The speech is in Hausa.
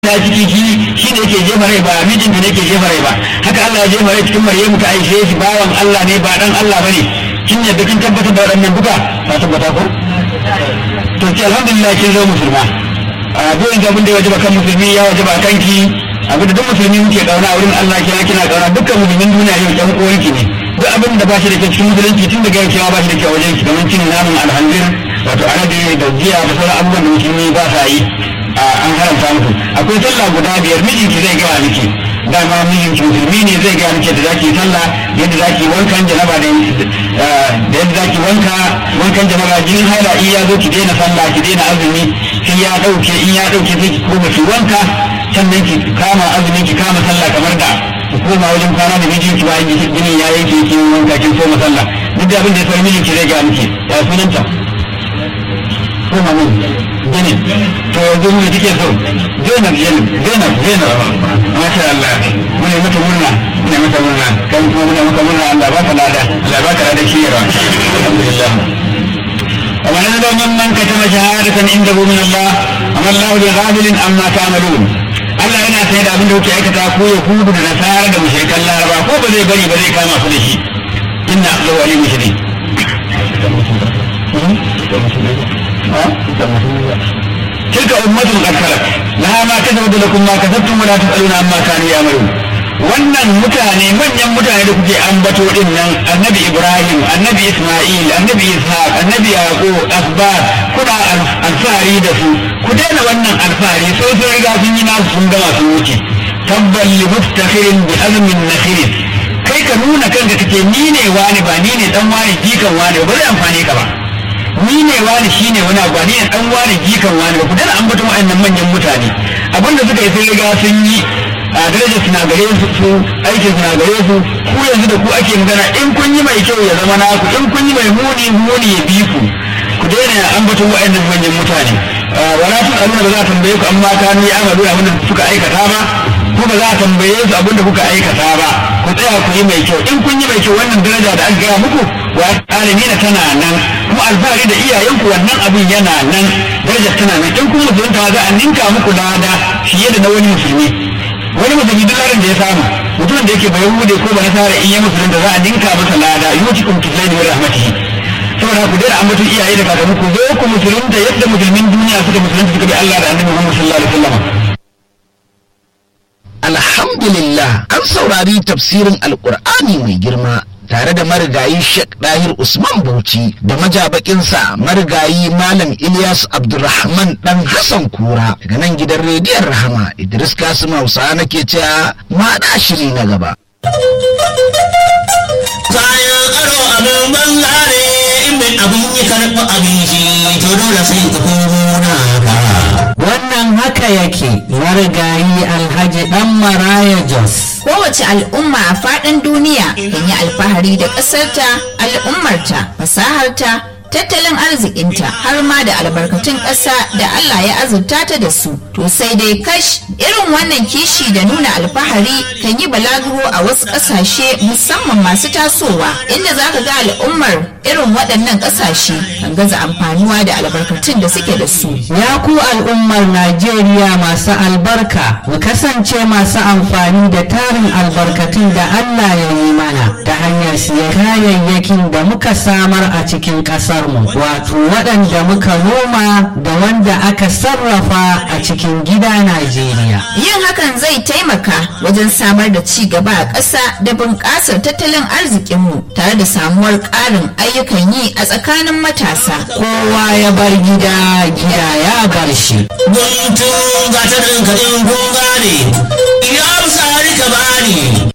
ta ciki shi shi ne ke jefa rai ba mijinta ne ke jefa rai ba haka Allah ya jefa rai cikin Maryamu ta aishe shi bawan Allah ne ba dan Allah bane kin yadda kin tabbatar da waɗannan duka ka tabbata ko to ki alhamdulillah kin zo musulma a duk inda abin da ya wajaba kan musulmi ya wajaba kanki abin da duk musulmi muke kauna a wurin Allah kina kina kauna dukkan musulmin duniya yau ɗan uwanki ne duk abin da ba shi da kyau cikin musulunci tun daga yau ba shi da kyau wajen ki kamar cin namun alhanzir wato arabi da jiya da sauran abubuwan da musulmi ba sa yi an haramta muku akwai sallah guda biyar mijinki zai gaya miki dama mijinki musulmi ne zai gaya miki da zaki sallah yadda zaki wankan janaba da yadda zaki wanka wankan janaba jinin haila in ya zo ki daina sallah ki daina azumi sai ya dauke in ya dauke sai ki koma ki wanka sannan ki kama azumin ki kama sallah kamar da ki koma wajen kwana da mijinki bayan jinin ya yanke ki wanka kin koma sallah duk da abin da ya fara mijinki zai gaya miki ya sunanta koma mun gini to yanzu mu kike so zainab zainab zainab zainab masha Allah mune mata murna mune mata murna kan kuma mune maka murna Allah ba ka lada Allah ba ka lada shiyarwa alhamdulillah ومن هذا ممن كتب شهادة عنده من الله أما الله بغافل عما تعملون Allah yana sayar da abin da kuke aikata ko ya hudu da nasara da mushrikan laraba ko ba zai bari ba zai kama su da shi inna Allah wali mushrik تلك أمة قد خلت لها ما كسبت لكم ما كسبتم ولا تسألون عما كانوا يعملون wannan mutane manyan mutane da kuke ambato din nan annabi ibrahim annabi isma'il annabi ishaq annabi yaqub asbar kuna alfahari da su ku daina wannan alfahari sai sun riga sun yi nasu sun gama sun wuce tabbal li muftakhirin bi azmin nakhir kai ka nuna kanka kake ni ne wani ba ni ne dan wani jikan wani ba zai amfane ka ba ni ne wani shi ne wani abu ni ne dan wani jikan wani ba ku dana ambaton wa'annan manyan mutane abinda suka yi sun riga sun yi a daraja suna gare su su aikin suna gare su ku yanzu da ku ake magana in kun yi mai kyau ya zama naku in kun yi mai muni muni ya bi ku ku daina ambaton wa'annan manyan mutane wala tun abin da ba za a tambaye ku amma ka ni amalu abin da suka aikata ba ko ba za a tambaye su abin da kuka aikata ba ku tsaya ku yi mai kyau in kun yi mai kyau wannan daraja da aka gaya muku wa alamina tana nan kuma alfahari da iyayenku wannan abin yana nan darajar tana nan in kun musulunta za a ninka muku lada fiye da na wani musulmi wani musulmi duk ladan da ya samu mutumin da yake bai hude ko ba nasara in ya musulunta za a ninka masa lada yuti kum tuzaini wa rahmatihi saboda ku daina ambaton iyaye da kakanni ku zo ku musulunta yadda musulmin duniya suka musulunta suka bi Allah da annabi Muhammad sallallahu alaihi wasallam alhamdulillah an saurari tafsirin alkur'ani mai girma tare da marigayi Sheikh Dahir Usman Bauchi da majabakinsa marigayi Malam Ilyas Abdulrahman dan Hassan Kura daga nan gidan rediyon Rahama Idris Kasim Hausa nake cewa ma da shiri na gaba. Kayan aro abin banza ne in mai abin yi karɓi abin shi to dole sai ka komo na Wannan haka yake marigayi Alhaji Dan Maraya Jos. Kowace al'umma a faɗin duniya kan yi alfahari da ƙasarta, al'ummarta, fasaharta, tattalin arzikinta har ma da albarkatun ƙasa da Allah ya azurta ta da su. To sai dai kash irin wannan kishi da nuna alfahari kan yi balaguro a wasu ƙasashe musamman masu tasowa inda za ka ga al'ummar irin waɗannan ƙasashe kan gaza amfanuwa da albarkatun da suke da su. Ya ku al'ummar Najeriya masu albarka, mu kasance masu amfani da tarin albarkatun da Allah ya yi mana ta hanyar siyan kayayyakin da muka samar a cikin ƙasarmu, wato waɗanda muka noma da wanda aka sarrafa a cikin gida Najeriya. Yin hakan zai taimaka wajen samar da ci gaba a ƙasa da bunƙasar tattalin arzikinmu tare da samuwar ƙarin ayyukan yi a tsakanin matasa. Kowa ya bar gida, gida ya bar shi. Guntun gatarin ka in kun gane, ya sari ka bani,